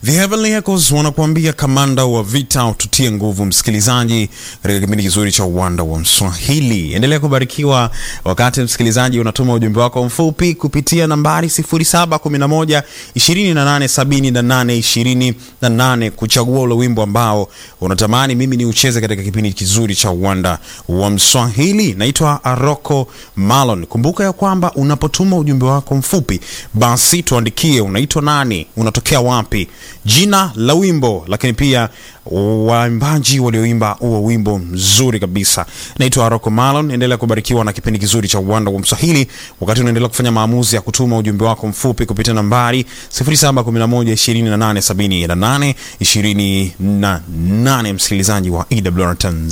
The Heavenly Echoes wanakuambia kamanda wa vita ututie nguvu, msikilizaji, katika kipindi kizuri cha uwanda wa Mswahili. Endelea kubarikiwa wakati msikilizaji unatuma ujumbe wako mfupi kupitia nambari 0711 2878 28 kuchagua ule wimbo ambao unatamani mimi ni ucheze katika kipindi kizuri cha uwanda wa Mswahili. Naitwa Aroko Malon. Kumbuka ya kwamba unapotuma ujumbe wako mfupi, basi tuandikie unaitwa nani, unatokea wapi, jina la wimbo, lakini pia waimbaji walioimba huo wimbo mzuri kabisa. Naitwa Aroko Malon. Endelea kubarikiwa na kipindi kizuri cha uwanda wa Mswahili wakati unaendelea kufanya maamuzi ya kutuma ujumbe wako mfupi kupitia nambari 0711287828 msikilizaji wa EWR Tanzania.